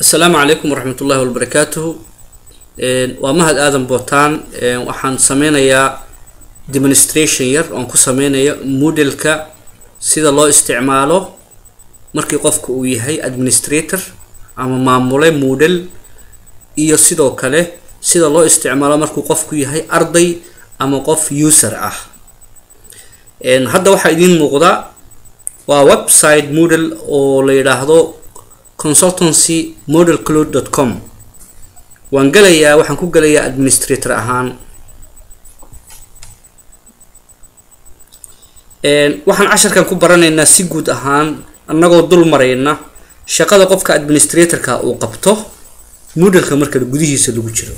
asalaamu calaykum waraxmat ullahi wabarakaatuhu waa mahad aadan bootaan waxaan sameynayaa demonstration yar oon ku sameynayo modelka sida loo isticmaalo markii qofka uu yahay administrator ama maamule model iyo sidoo kale sida loo isticmaalo markuu qofku yahay arday ama qof user ah hadda waxaa idiin muuqda waa website model oo la yidhaahdo consultancy model cloud dot com waan gelayaa waxaan ku gelayaa administrator ahaan waxaan casharkan ku baranaynaa si guud ahaan annagoo dul marayna shaqada qofka administratorka uu qabto modelka marka gudihiisa lagu jiro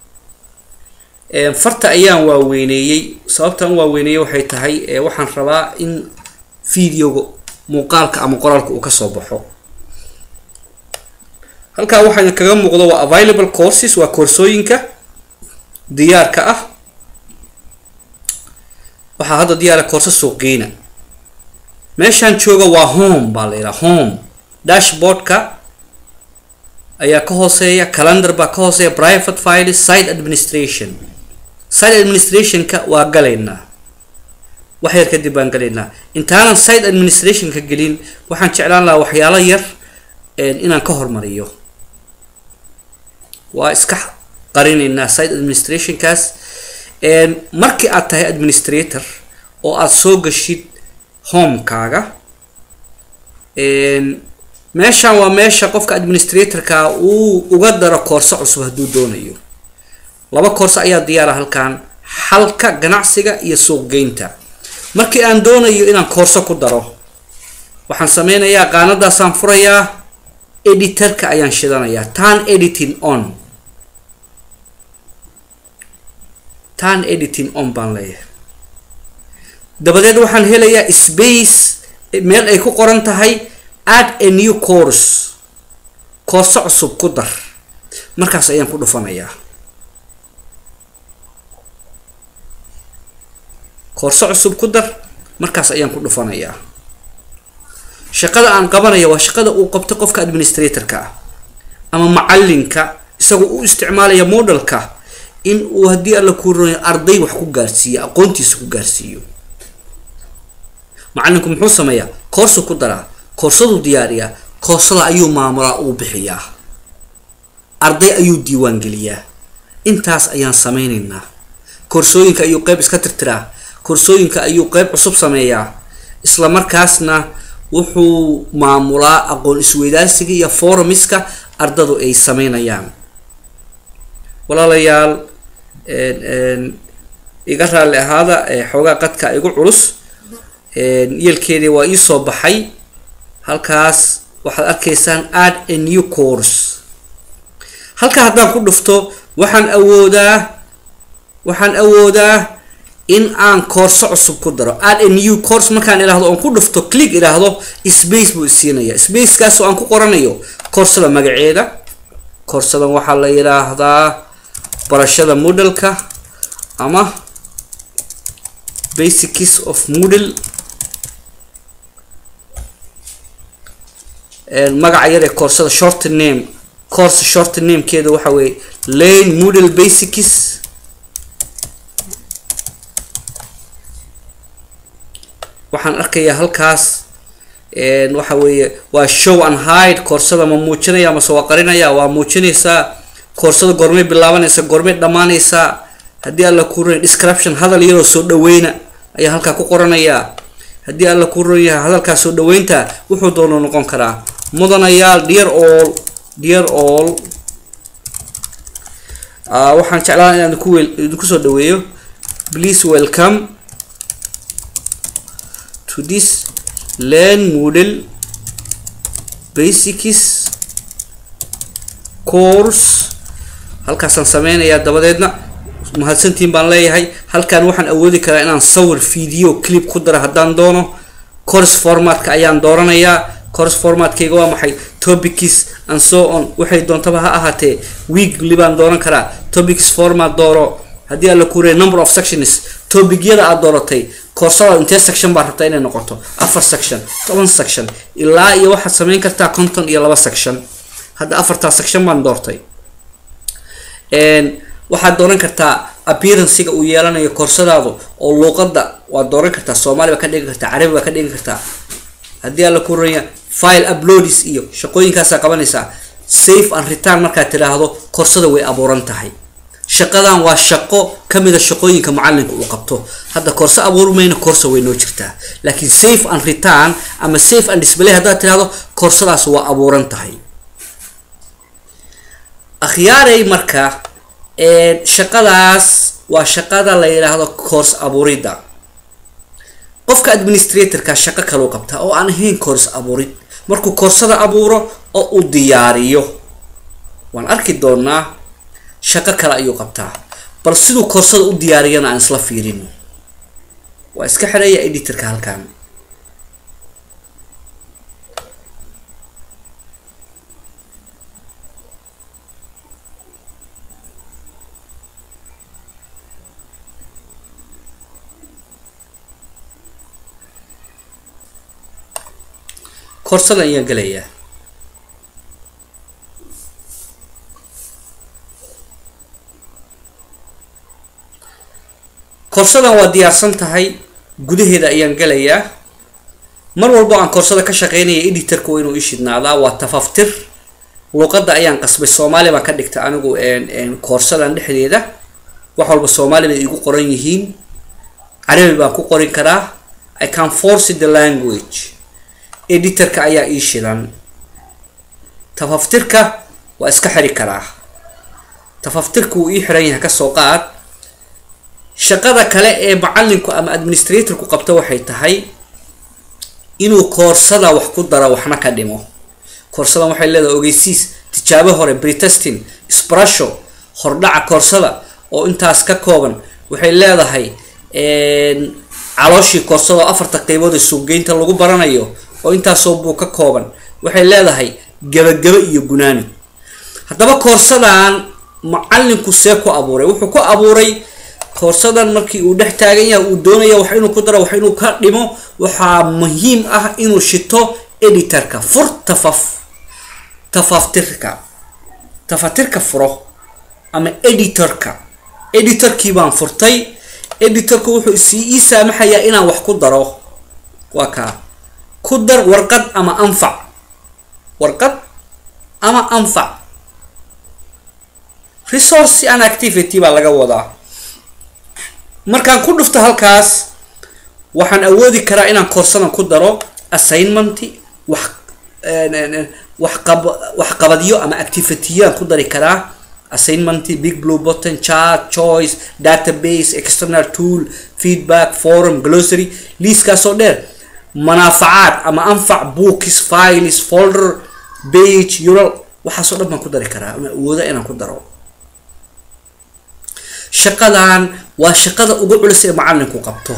farta ayaan waaweyneeyey sababtaan u waaweyneeyey waxay tahay waxaan rabaa in videoga muuqaalka ama qoraalka uu kasoo baxo halkaa waxaa kaga muuqdo waa available courses waa koorsooyinka diyaarka ah waxaa hadda diyaara koorso suuqgeyna meeshaan jooga waa home baa la yidhaha home dashboardka ayaa ka hooseeya calendar baa ka hooseeya private files site administration site administrationka waa galaynaa wax yar kadib baan galaynaa intaanan site administrationka gelin waxaan jeclaan lahaa waxyaalo yar inaan ka hormariyo waa iska qarinaynaa site administrationkaas markii aad tahay administrator oo aada soo gashid homekaaga meeshan waa meesha qofka administratorka uu uga daro koorso cusub hadduu doonayo laba koorso ayaa diyaara halkan xalka ganacsiga iyo suuqgeynta markii aan doonayo inaan koorso ku daro waxaan sameynayaa qaanadaasaan furayaa editorka ayaan shidanayaa tan editing on tan editing on baan leeyahay dabadeed waxaan helayaa space meel ay ku qoran tahay add a new course koorso cusub ku dar markaas ayaan ku dhufanayaa koorso cusub ku dar markaas ayaan ku dhufanayaa shaqada aan qabanaya waa shaqada uu qabto qofka administratorka ah ama macalinka isagoo u isticmaalaya modelka in uu haddii alla kuuranayo arday wax ku gaarsiiyo aqoontiisa ku gaarsiiyo macalinku muxuu sameeyaa koorsu ku daraa koorsaduu diyaariyaa koorsada ayuu maamulaa uu bixiyaa arday ayuu diiwaan geliyaa intaas ayaan sameynaynaa koorsooyinka ayuu qeyb iska tirtiraa koorsooyinka ayuu qeyb cusub sameeyaa isla markaasna wuxuu maamulaa aqoon isweydaarsiga iyo forumiska ardadu ay sameynayaan walaalayaal iga raalli ahaada xoogaa qadka igu culus yeelkeedii waa iisoo baxay halkaas waxaad arkaysaan add a new course halkaa haddaan ku dhufto waxaan awoodaa waxaan awoodaa in aan koorso cusub ku daro add a new course markaan idhaahdo oon ku dhufto click idhaahdo space buu isiinaya spacekaas oo aan ku qoranayo koorsada magaceeda koorsadan waxaa la yidhaahdaa barashada modelka ama basics of model magaca yar ee koorsada short name course short namekeeda waxa weeye lane model basics waxaan arkayaa halkaas waxa weeye waa show and hide koorsada ma muujinaya mase waa qarinaya waa muujinaysaa koorsada goormay bilaabanaysa goormay dhammaanaysaa haddii alla ku ron description hadal yaroo soo dhaweyna ayaa halkaa ku qoranayaa haddii alla ku ron yahay hadalkaa soo dhaweynta wuxuu doono noqon karaa mudanayaal dear all dear all waxaan jeclaan inaan idinku wel idinku soo dhaweeyo please welcome to this learn model basics course halkaasaan sameynayaa dabadeedna mahadsantiin baan leeyahay halkan waxaan awoodi karaa inaan sawir video clip ku daro haddaan doono course formatka ayaan dooranayaa course formatkayga waa maxay topics and so on waxay doontaba ha ahaatee weekly baan dooran karaa topics format dooro haddii alla kuuraya number of sections topicyada aad dooratay koorsada intee section baad rabtaa inay noqoto afar section toban section ilaa iyo waxaad sameyn kartaa konton iyo laba section hadda afartaa section baan doortay waxaad dooran kartaa appearancega uu yeelanayo koorsadaadu oo luuqada waad dooran kartaa soomaali baa ka dhigan kartaa carabi baa ka dhigan kartaa haddii alla ku ranya file uploads iyo shaqooyinkaasaa qabanaysaa safe and return markaad tidhaahdo koorsada way abuuran tahay shaqadan waa shaqo kamida shaqooyinka macalinka uu qabto hadda koorso abuurmayna koorsa way noo jirtaa laakiin safe and return ama safe and display haddaad tidhahdo koorsadaas waa abuuran tahay akhyaaray marka shaqadaas waa shaqada la yidhaahdo course abuurida qofka administratorka shaqo kaleu qabtaa oo aan ahayn course abuurid markuu koorsada abuuro oo uu diyaariyo waan arki doonaa shaqo kale ayuu qabtaa bal siduu koorsada u diyaariyana aan isla fiirino waa iska xidhaya editorka halkan koorsada ayaan gelayaa koorsadan waa diyaarsan tahay gudaheeda ayaan gelayaa mar walbo aan koorsada ka shaqeynaya editorka waa inuu ishidnaadaa waa tafaftir luuqadda ayaan qasbay soomaali baan ka dhigta anigu koorsadan dhexdeeda wax walba soomaali bay igu qoran yihiin carabi baan ku qorin karaa i can force the language editorka ayaa ii shidan tafaftirka waa iska xiri karaa tafaftirka wuu ii xiran yahay kasoo qaad shaqada kale ee macalinku ama administratorku qabto waxay tahay inuu koorsada wax ku daro waxna ka dhimo koorsadan waxay leedahay ogeysiis tijaabo hore bretesting sprasho hordhaca koorsada oo intaas ka kooban waxay leedahay calooshii koorsada oo afarta qeybood ee suuqgeynta lagu baranayo oo intaasoo buu ka kooban waxay leedahay gabagaba iyo gunaani haddaba koorsadan macalinku see ku abuuray wuxuu ku abuuray koorsadan markii uu dhex taagan yahay uu doonaya wax inuu ku daro wax inuu ka dhimo waxaa muhiim ah inuu shito editorka fur tafaf tafaftirka tafatirka furo ama editorka editorkii baan furtay editorka wuxuu sii ii saamaxayaa inaan wax ku daro waa kaa ku dar warqad ama anfac warqad ama anfac resource and activity baa laga wadaa markaan ku dhufto halkaas waxaan awoodi karaa inaan koorsadan ku daro assignment wax waxqab waxqabadyo ama activityyaan ku dari karaa assignment big blue button chart choice database external tool feedback forum glossary liiskaasoo dheer manaafacaad ama anfac books files folder page ural waxaasoo dhan baan ku dari karaa ama awooda inaan ku daro shaqadan waa shaqada ugu culus ee macalinku qabto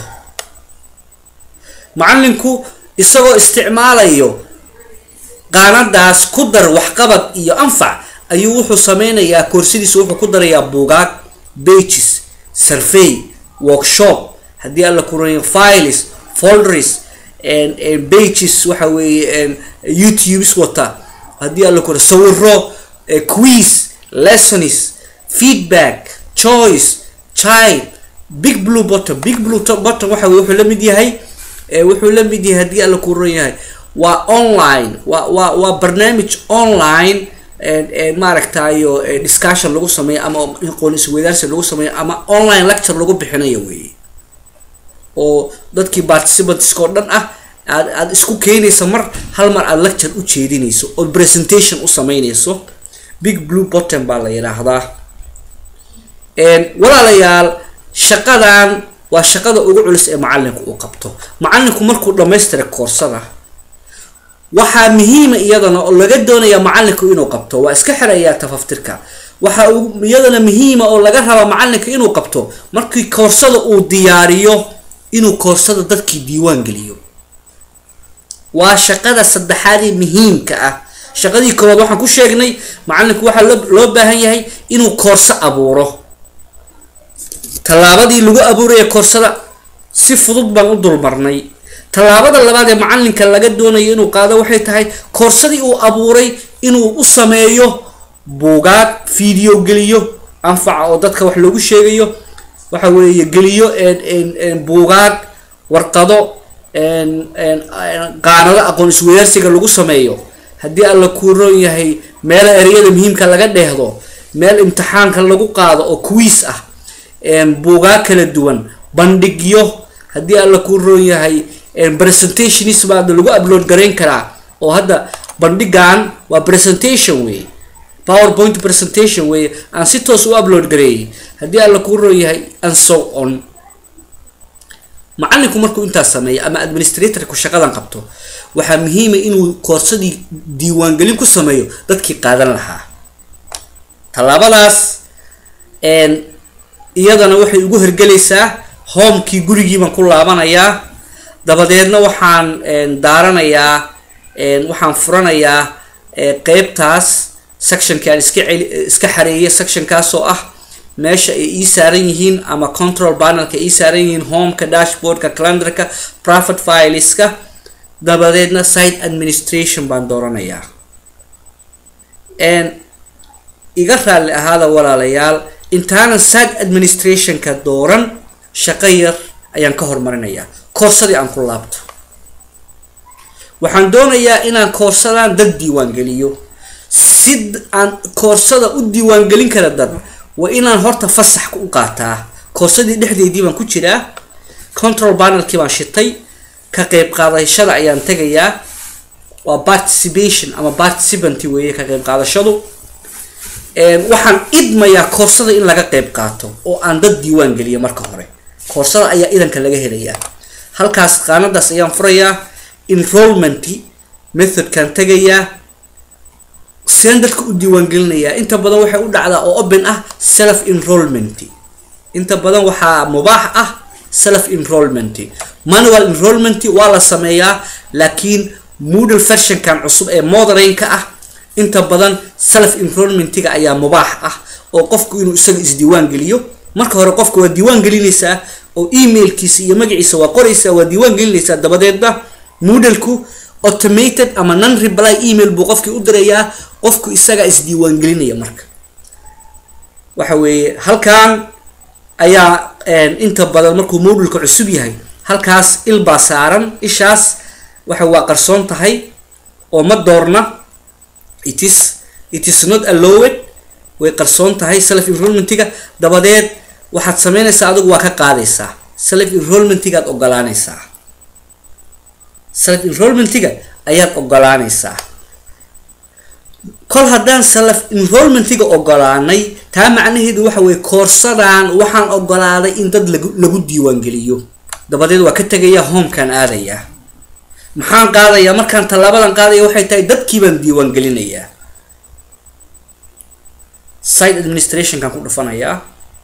macalinku isagoo isticmaalayo qaanadaas ku dar waxqabad iyo anfac ayuu wuxuu sameynayaa koorsadiisa wuxuu ku darayaa buugaag bages survey workshop haddii alla kuranayo files folders bages waxa weeye youtubes wata haddii alla kura sawiro quiz lessons feedback choice child big blue bottom big blue bottom waxa weye wuxuu la mid yahay wuxuu la mid yahay haddii alla ku ran yahay waa online waa waa waa barnaamij online maaragtayo discussion lagu sameeyo ama aqoon isweydaarsi lagu sameeyo ama online lecture lagu bixinayo weeye oo dadkii participantska oo dhan ah aad aad isku keenaysa mar hal mar aad lecture u jeedinayso oo presentation u sameynayso big blue bottom baa la yidhaahdaa walaalayaal shaqadan waa shaqada ugu culus ee macalinku uu qabto macalinku markuu dhamaystira koorsada waxaa muhiima iyadana oo laga doonaya macalinku inuu qabto waa iska xirayaa tafaftirka waxaa iyadana muhiima oo laga rabaa macalinka inuu qabto markii koorsada uu diyaariyo inuu koorsada dadkii diiwaan geliyo waa shaqada saddexaadee muhiimka ah shaqadii koowaad waxaan ku sheegnay macalinku waxaa loo baahan yahay inuu koorso abuuro tallaabadii lagu abuuraya koorsada si fudud baan u dulmarnay tallaabada labaad ee macalinka laga doonayo inuu qaado waxay tahay koorsadii uu abuuray inuu u sameeyo buugaag video geliyo anfaca oo dadka wax loogu sheegayo waxa weeye geliyo buugaag warqado qaanado aqoon isweyaarsiga lagu sameeyo haddii alla kuu roon yahay meelo ereyada muhiimka laga dheehdo meel imtixaanka lagu qaado oo quiis ah buugaag kala duwan bandhigyo haddii alla kuu roon yahay presentationis baa lagu upload garayn karaa oo hadda bandhigan waa presentation wey powerpoint presentation wey aan si toos u upload gareeyay haddii alla kuu roon yahay and so on macalinku markuu intaas sameeyo ama administratorku shaqadan qabto waxaa muhiima inuu koorsadii diiwaangelin ku sameeyo dadkii qaadan lahaa tallaabadaas iyadana waxay ugu hergelaysaa homekii gurigii baan ku laabanayaa dabadeedna waxaan daaranayaa waxaan furanayaa qeybtaas sectionki aan iska celi iska xareeya sectionkaas oo ah meesha ay ii saaran yihiin ama control panelka ii saaran yihiin homeka dashboardka calendarka private fileska dabadeedna site administration baan dooranayaa iga raalli ahaada walaalayaal intaanan site administrationka dooran shaqo yar ayaan ka hormarinayaa koorsadii aan ku laabto waxaan doonayaa inaan koorsadaan dad diiwaangeliyo si aan koorsada u diiwaangelin kara dad waa inaan horta fasax u qaataa koorsadii dhexdeedii baan ku jiraa control panelkii baan shitay ka qeyb qaadashada ayaan tegayaa waa participation ama participant weeye ka qeyb qaadashadu waxaan idmayaa koorsada in laga qeyb qaato oo aan dad diiwaan geliyo marka hore koorsada ayaa idanka laga helayaa halkaas qaanadaas ayaan furayaa enrollment methodkaan tegayaa seen dadka u diiwaan gelinayaa inta badan waxay u dhacdaa oo open ah self enrollment inta badan waxaa mubaax ah self enrollment manual enrollment waa la sameeyaa laakiin moodle versionkan cusub ee moderaynka ah inta badan self enrollmentiga ayaa mubaax ah oo qofku inuu isaga isdiiwaan geliyo marka hore qofka waa diiwaan gelinaysaa oo emailkiisa iyo magaciisa waa qoraysaa waa diiwaan gelinaysaa dabadeedna moodleku automated ama non reply email buu qofkii u dirayaa qofku isagaa isdiiwaan gelinaya marka waxa weeye halkan ayaa inta badan markuu moodulka cusub yahay halkaas il baa saaran ishaas waxa waa qarsoon tahay oo ma doorna it is it is not allowed way qarsoon tahay self enrollmentiga dabadeed waxaad sameynaysaa adigu waa ka qaadaysaa self enrollmentigaad ogolaanaysaa self enrollmentiga ayaad ogolaanaysaa kol haddaan self enrollmentiga ogolaanay taa macnaheedu waxa weye koorsadan waxaan ogolaaday in dad lagu lagu diiwaangeliyo dabadeed waa ka tegayaa homekaan aadayaa maxaan qaadayaa markaan tallaabadan qaadaya waxay tahay dadkii baan diiwaan gelinayaa site administrationkaan ku dhufanayaa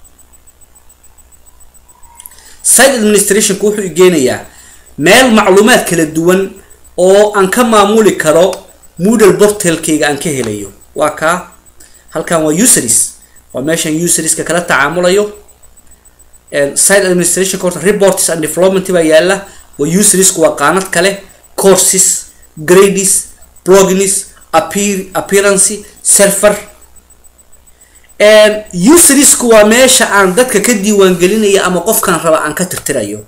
site administrationku wuxuu igeenayaa meel macluumaad kala duwan oo aan ka maamuli karo moodle portalkayga aan ka helayo waa kaa halkan waa useries waa meeshaan userieska kala tacaamulayo site administrationka horta reports and development baa yaala waa useriesku waa qaanad kale courses grades blognis appear appearance server useriesku waa meesha aan dadka ka diiwaan gelinaya ama qofkaan raba aan ka tirtirayo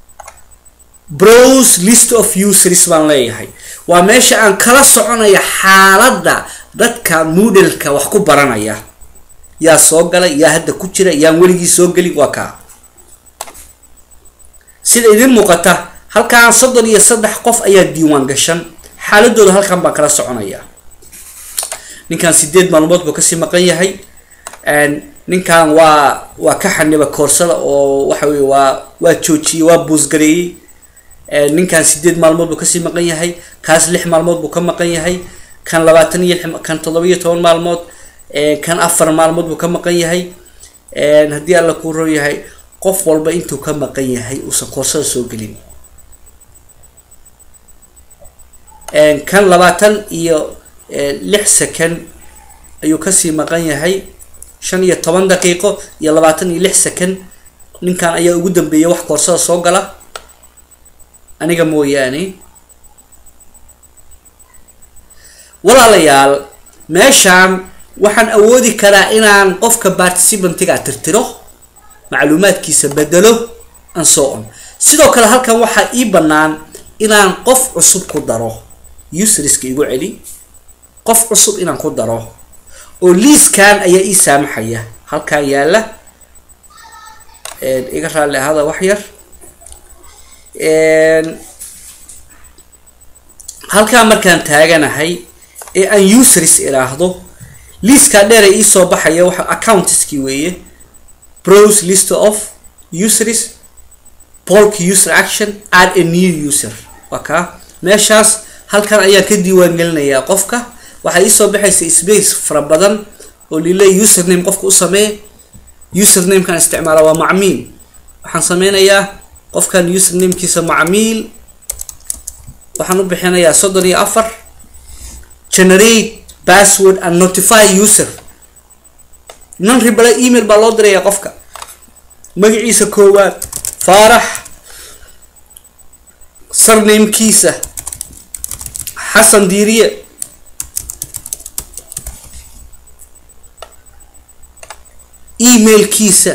browse list of useries baan leeyahay waa meesha aan kala soconaya xaaladda dadka moodleka wax ku baranaya yaa soo galay yaa hadda ku jira yaan weligii soo gelin waa kaa sida idin muuqata halkaan soddon iyo saddex qof ayaa diiwaan gashan xaaladooda halkan baan kala soconaya ninkan sideed maalmood buu kasii maqan yahay ninkan waa waa ka xaniba koorsada oo waxa weye waa waa joojiyey waa buusgareeyey ninkan sideed maalmood buu kasii maqan yahay kaas lix maalmood buu ka maqan yahay kan labaatan iyo kan toddoba iyo toban maalmood kan afar maalmood buu ka maqan yahay haddii alla kuu roo yahay qof walba intuu ka maqan yahay uusan koorsada soo gelin kan labaatan iyo lix second ayuu kasii maqan yahay shan iyo toban daqiiqo iyo labaatan iyo lix second ninkan ayaa ugu dambeeya wax koorsada soo gala aniga mooyaane walaalayaal meeshaan waxaan awoodi karaa inaan qofka participantiga tirtiro macluumaadkiisa bedelo and so on sidoo kale halkan waxaa ii bannaan inaan qof cusub ku daro userska igu celi qof cusub inaan ku daro oo liiskan ayaa ii saamaxaya halkan yaalla iga raalli ahada wax yar halkaan markaan taaganahay ee aan users iraahdo liiskaa dheer ee iisoo baxaya waxa accountskii weeye browse list of users bulk user action add a new user waa kaa meeshaas halkan ayaan ka diiwaan gelinayaa qofka waxaa iisoo baxaysa space fara badan oo lile username qofka u sameeye usernamekan isticmaala waa macmiil waxaan sameynayaa qofkan usernamekiisa macmiil waxaan u bixinayaa soddon iyo afar generate password and notify user non ribala email baa loo diraya qofka magaciisa koowaad faarax sarnamekiisa xasan diiriye emailkiisa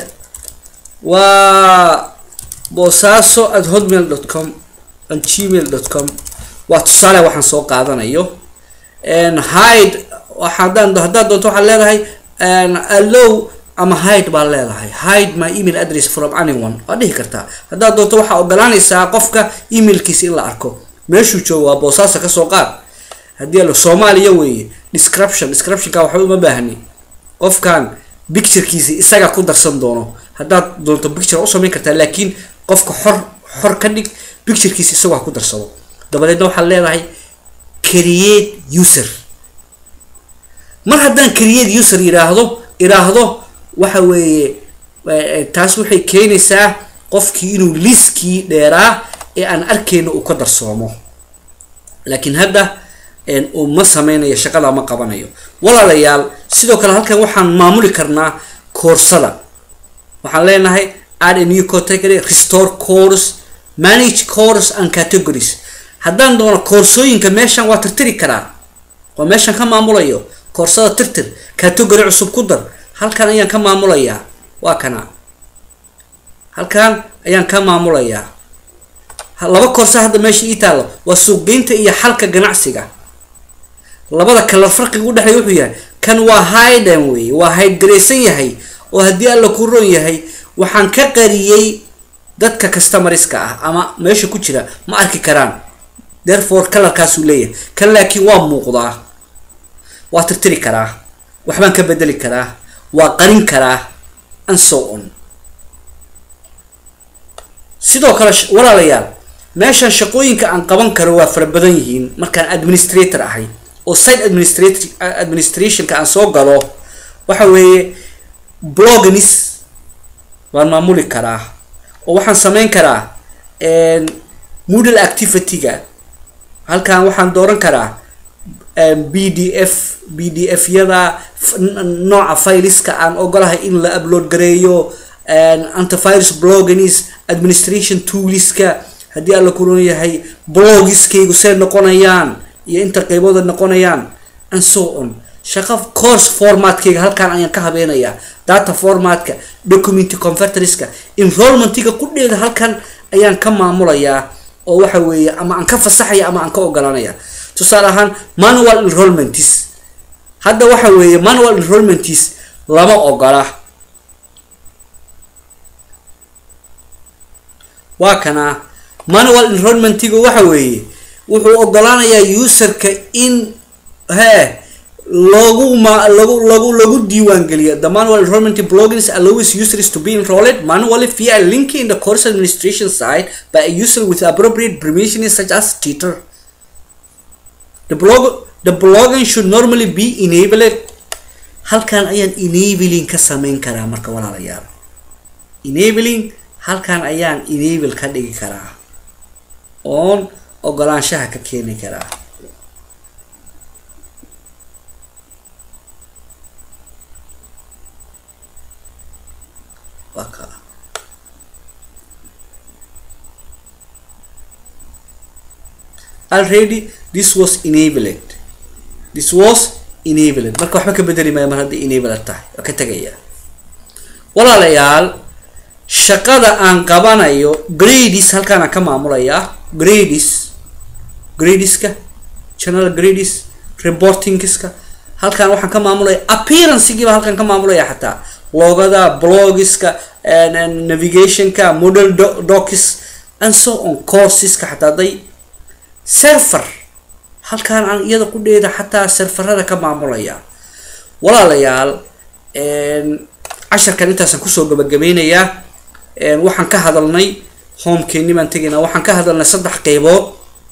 waa boosaaso at hotmail dot com and gmail dot com waa tusaale waxaan soo qaadanayo hide hadaan haddaad doonto waxaad leedahay allow ama hide baad leedahay hide my email address from anyone waad dhihi kartaa haddaad doonto waxaa ogolaanaysaa qofka emailkiisa in la arko meeshuu joogo waa boosaaso kasoo qaad haddii alo soomaaliya weeye description descriptionka waxba uma baahni qofkan picturekiisa isaga ku darsan doono haddaad doonto picture u samayn kartaa laakiin qofka xor xor ka dhig picturekiisa isagoo ha ku darsado dabadeedna waxaad leedahay create user mar haddaan create user yidhaahdo iraahdo waxa weeye taas waxay keenaysaa qofkii inuu liskii dheeraa ee aan arkeyno uu ka darsoomo laakiin hadda uu ma sameynayo shaqada ma qabanayo walaalayaal sidoo kale halkan waxaan maamuli karnaa koorsada waxaan leenahay add a new category restore course manage course and categories haddaan doono koorsooyinka meeshan waa tirtiri karaa waa meeshan ka maamulayo koorsada tirtir category cusub ku dar halkan ayaan ka maamulayaa waa kana halkan ayaan ka maamulayaa laba koorsa hadda meesha ii taalo waa suuqgeynta iyo xalka ganacsiga labada kala farqiga udhexeeya wuxuu yahay kan waa hiden wey waa haydgaraysan yahay oo haddii alla ku ron yahay waxaan ka qariyey dadka customariska ah ama meesha ku jira ma arki karaan therefore kalarkaasuu leeyahay kan laakiin waa muuqdaa waa tirtiri karaa waxbaan ka bedeli karaa waa qarin karaa and so on sidoo kale walaalayaal meeshan shaqooyinka aan qaban karo waa fara badan yihiin markaan administrator ahay oo site administrat administrationka aan soo galo waxa weeye blognis waan maamuli karaa oo waxaan sameyn karaa moodle activity-ga halkan waxaan dooran karaa b d f b d f yada nooca filiska aan ogolahay in la upload gareeyo antivirus blognis administration tooliska haddii alla kuron yahay blogiskaygu see noqonayaan iyo inta qaybooda noqonayaan and so on shaqo course formatkayga halkaan ayaan ka habeenayaa data formatka document converterska enrollmentiga qudheeda halkan ayaan ka maamulayaa oo waxa weeye ama aan ka fasaxaya ama aan ka ogolanaya tusaale ahaan manual enrollmentis hadda waxa weeye manual enrollmentis lama ogola waa kana manual enrollmentiga waxa weeye wuxuu ogolaanayaa userka in he lagu ma lagu lagu lagu diiwaan geliyo the manual enrollment plugins allows users to be enrolled manually via a link in the course administration site by a user with appropriate permissions such as tutor the blog the blogging should normally be enabled halkan ayaan enabling ka sameyn karaa marka walaalayaal enabling halkan ayaan enable ka dhigi karaa oon ogolaanshaha ka keeni karaa already this was enabled this was enabled marka waxba ka bedeli maayo mar haddii enabled tahay waa ka tegaya walaalayaal shaqada aan qabanayo grades halkaanaan ka maamulayaa grades gradeska general grades reportingska halkaan waxaan ka maamulaya appearancegiiba halkaan ka maamulaya xataa logada blogiska navigationka model docs and so on courseska xataa haday server halkaan aan iyada ku dheeda xataa serverada ka maamulaya walaalayaal casharkan intaasaan kusoo gabagabeynayaa waxaan ka hadalnay homekeeni baan tegaynaa waxaan ka hadalnay saddex qeybood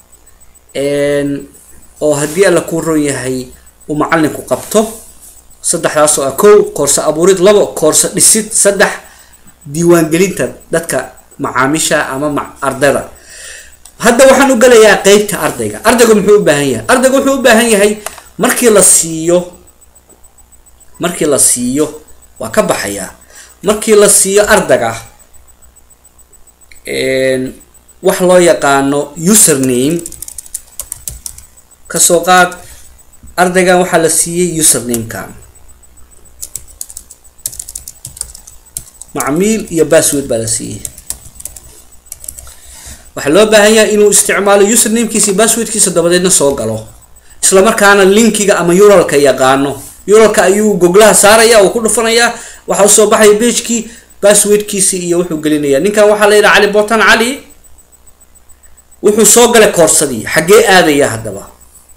oo haddii alla kuu ron yahay uu macalinku qabto saddexdaas oo ah kow koorse abuurid labo koorse dhisid saddex diiwaangelinta dadka macaamiisha ama ma ardayda hadda waxaan u gelayaa qeybta ardayga ardaygu muxuu u baahan yahay ardaygu wuxuu u baahan yahay markii la siiyo markii la siiyo waa ka baxayaa markii la siiyo ardayga wax loo yaqaano username kasoo qaad ardaygan waxaa la siiyey username-kan macmiil iyo bassword baa la siiyey waxaa loo baahan yahay inuu isticmaalo usernamkiisa iyo basswordkiisa dabadeedna soo galo isla markaana linkiga ama uralka yaqaano uralka ayuu goglaha saaraya oo ku dhufanayaa waxaa usoo baxaya bagekii basswordkiisi iyo wuxuu gelinaya ninkan waxaa la yidhaha cali botan cali wuxuu soo galay koorsadii xaggee aadaya haddaba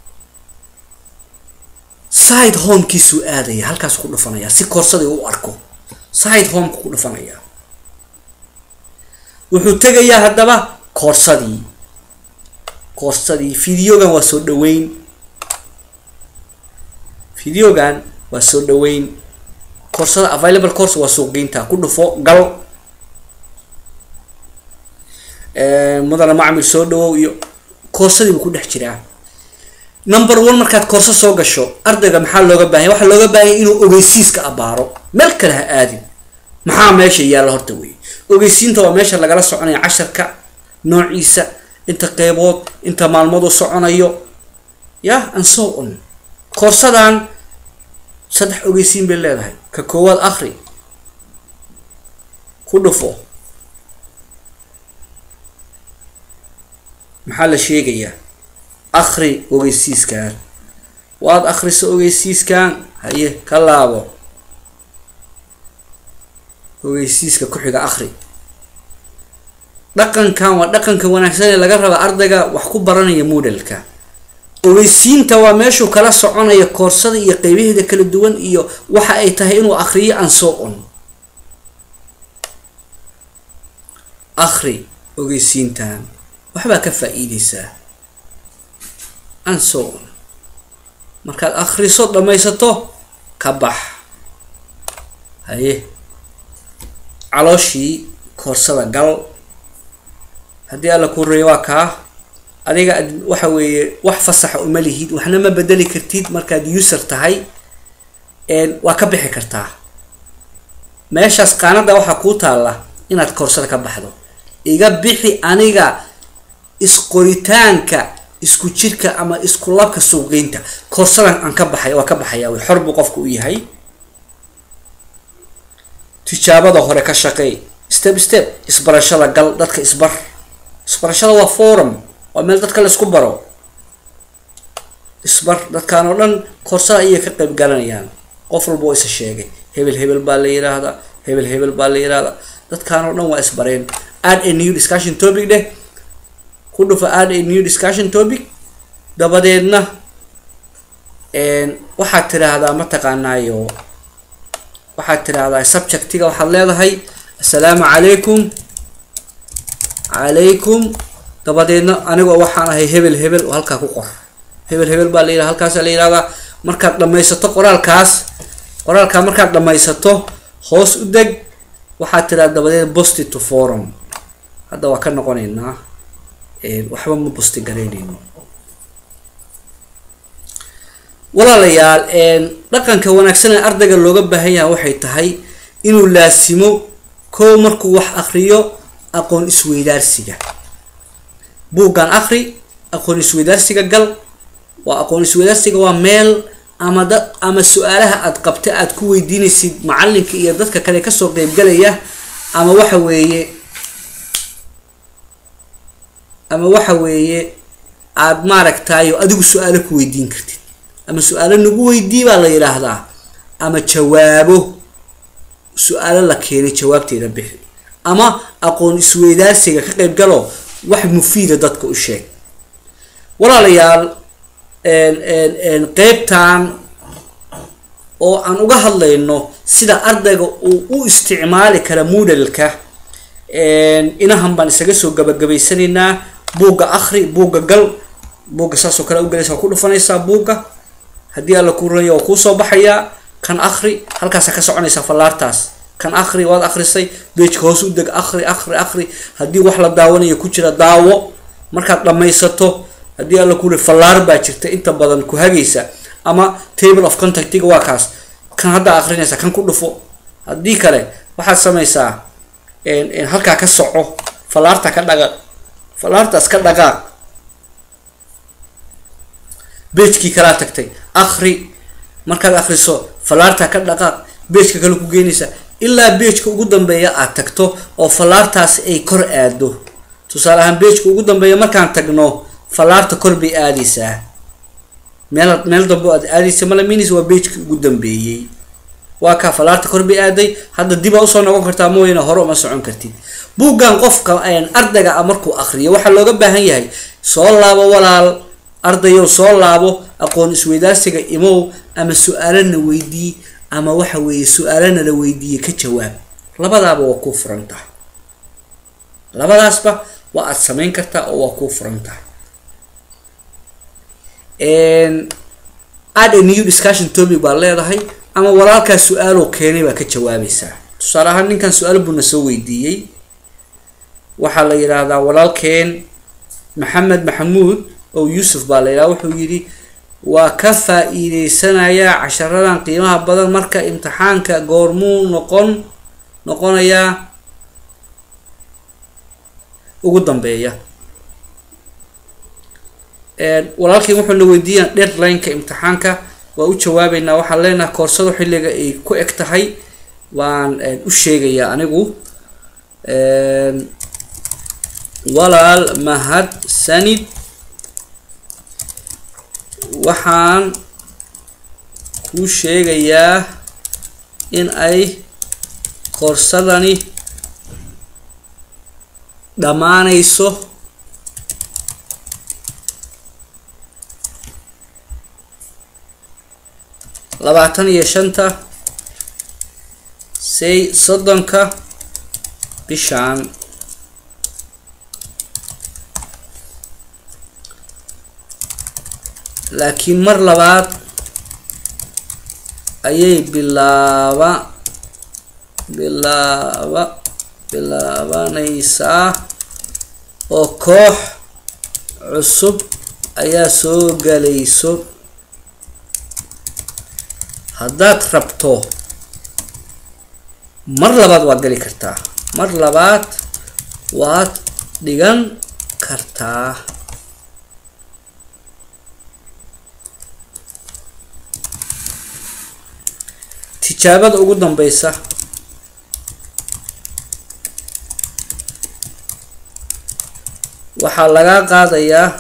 side homekiisuu aadaya halkaasuu ku dhufanaya si koorsadii u arko side homeka ku dhufanaya wuxuu tegayaa haddaba koorsadii koorsadii videogan waa soo dhaweyn videogan waa soo dhaweyn koorsada available course waa suuqgeynta ku dhufo gal mudana macmil soo dhawow iyo koorsadii buu ku dhex jiraa number one markaad koorso soo gasho ardayga maxaa looga baahanya waxaa looga baahanya inuu ogeysiiska abaaro meel kale ha aadin maxaa meesha yaalla horta wey ogeysiinta waa meesha lagala soconaya casharka noociisa inta qeybood inta maalmood u soconayo yah and so on koorsadan saddex ogeysiin bay leedahay ka koowaad akri ku dhufo maxaa la sheegayaa akri ogeysiiskan waad akriso ogeysiiskan haye ka laabo ogeysiiska ku-xiga akri dhaqankan waa dhaqanka wanaagsan ee laga raba ardayga wax ku baranaya modelka ogeysiinta waa meeshuu kala soconaya koorsada iyo qeybaheeda kala duwan iyo waxa ay tahay inuu akriyo an so on akri ogeysiintan waxbaa ka faa-iideysaa an so on markaad akriso dhamaysato ka bax haye calooshii koorsada gal haddii alla kuu reeyo waa kaa adiga waxa weeye wax fasaxa uma lihid waxna ma bedeli kartid markaad user tahay waa ka bixi kartaa meeshaas qaanada waxaa kuu taalla inaad koorsada ka baxdo iga bixi aniga isqoritaanka isku jirka ama isku labka suuqgeynta koorsadan aan ka baxay waa ka baxaya way xor buu qofka u yahay tijaabada hore ka shaqeey step step isbarashada gal dadka isbar isbarashada waa forum waa meel dadka la isku baro isbar dadkaan oo dhan koorsada ayay ka qayb galanayaan qof walba oo isa sheegay hebel hebel baa la yiraahdaa hebel hebel baa la yiraahdaa dadkaan oo dhan waa isbareen add a new discussion topic dheh ku dhufa add a new discussion topic dabadeedna waxaad tiraahdaa mataqaanaayo waxaad tiraahdaa subjectiga waxaad leedahay assalaamu calaykum calaykum dabadeedna anigoo waxaan ahay hebel hebel oo halkaa ku qor hebel hebel baa la yidhaha halkaasa la yidhahdaa markaad dhamaysato qoraalkaas qoraalkaa markaad dhamaysato hoos u deg waxaad tiraada dabadeed bosti to forum hadda waa ka noqoneynaa waxba ma bosti garaynayno walaalayaal dhaqanka wanaagsan ee ardayga looga baahan yahay waxay tahay inuu laasimo kow markuu wax akriyo aqoon isweydaarsiga buuggan akri aqoon isweydaarsiga gal waa aqoon isweydaarsiga waa meel ama dad ama su-aalaha aad qabta aad ku weydiinaysid macalinka iyo dadka kale kasoo qeybgalaya ama waxa weeye ama waxa weeye aad maaragtayo adigu su-aalo ku weydiin kartid ama su-aalo nagu weydii baa la yidhaahdaa ama jawaabo su-aalo la keenay jawaabteeda bixi ama aqoon isweydaarsiga ka qeyb galo wax mufiida dadka u sheeg walaalayaal qeybtan oo aan uga hadlayno sida ardayga uu u isticmaali kara moodalka inahan baan isaga soo gabagabaysanaynaa buugga akri buugga gal buugga saasoo kale ugalaysa waa ku dhufanaysaa buugga haddii alla ku ranya waa kuusoo baxayaa kan akri halkaasa ka soconaysaa fallaartaas kan akri waad akrisay beejka hoos u deg akri akri akri haddii wax la daawanayo ku jira daawo markaad dhammaysato haddii alla kuri fallaar baa jirta inta badan ku hagaysa ama table of contactiga waa kaas kan haddaa akrinaysa kan ku dhufo haddii kale waxaad samaysaa halkaa ka soco fallaarta ka dhaqa fallaartaas ka dhaqaaq beejkii kalaa tagtay akri markaad akriso fallaarta ka dhaqaaq beejka kale ku geynaysa ilaa beejka ugu dambeeya aad tagto oo fallaartaas ay kor aado tusaale ahaan beejka ugu dambeeya markaan tagno fallaarta kor bay aadaysaa meel meel dambe aad aadaysa malaminis waa beejkii ugu dambeeyey waa kaa fallaarta kor bay aaday hadda dibaa usoo noqon kartaa mooyane hore uma socon kartid buuggan qofka ardayga a markuu akriyo waxaa looga baahan yahay soo laabo walaal ardayow soo laabo aqoon isweydaarsiga imow ama su-aalana weydii ama waxa weeye su-aalana la weydiiye ka jawaab labadaaba waa kuu furan tahay labadaasba waa aad samayn kartaa oo waa kuu furan tahay add a new discussion topic baad leedahay ama walaalkaas su-aaloo keenay baa ka jawaabaysaa tusaale ahaan ninkan su-aal buuna soo weydiiyey waxaa la yidhaahdaa walaalkeen maxamed maxamuud oo yuusuf baa la yidhaha wuxuu yidhi waa ka faa-iideysanayaa casharadan qiimaha badan marka imtixaanka goormuu noqon noqonayaa ugu dambeeya walaalkiin wuxuuna weydiiyaa deadline-ka imtixaanka waa u jawaabeynaa waxaan leenaha koorsadu xilliga ay ku eg tahay waan u sheegayaa anigu walaal mahad sanid waxaan kuu sheegayaa in ay koorsadani dhammaanayso labaatan iyo shanta say soddonka bishaan laakiin mar labaad ayay bilaaba bilaaba bilaabanaysaa oo koox cusub ayaa soo galayso haddaad rabto mar labaad waad gali kartaa mar labaad waad dhigan kartaa tijaabada ugu dambeysa waxaa lagaa qaadayaa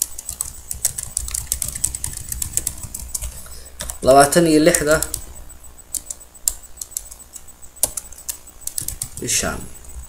labaatan iyo lixda bishaan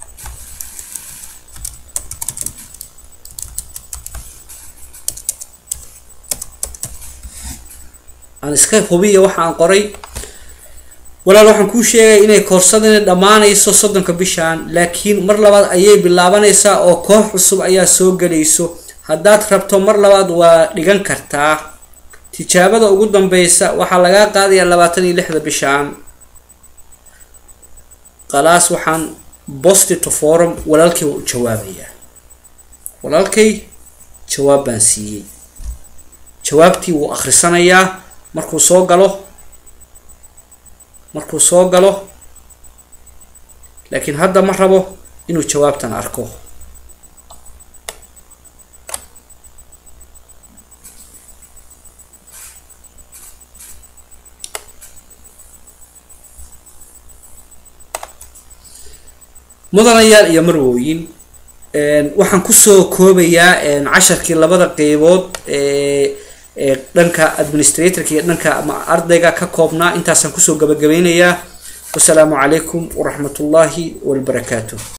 aan iska hubiya waxa aan qoray walaal waxaan kuu sheegaya inay koorsadani dhammaanayso soddonka bishaan laakiin mar labaad ayay bilaabanaysaa oo koox cusub ayaa soo gelayso haddaad rabto mar labaad waa dhigan kartaa tijaabada ugu dambeysa waxaa lagaa qaadayaa labaatan iyo lixda bishaan khalaas waxaan bostito forum walaalkay waa u jawaabayaa walaalkay jawaab baan siiyey jawaabtii wuu akhrisanayaa markuu soo galo markuu soo galo laakiin hadda ma rabo inuu jawaabtan arko mudanayaal iyo marwooyin waxaan kusoo koobayaa casharkii labada qeybood ee ee dhanka administratorka iyo dhanka ama ardayga ka koobnaa intaasaan kusoo gabagabeynayaa wasalaamu calaykum waraxmat ullaahi wabarakaatu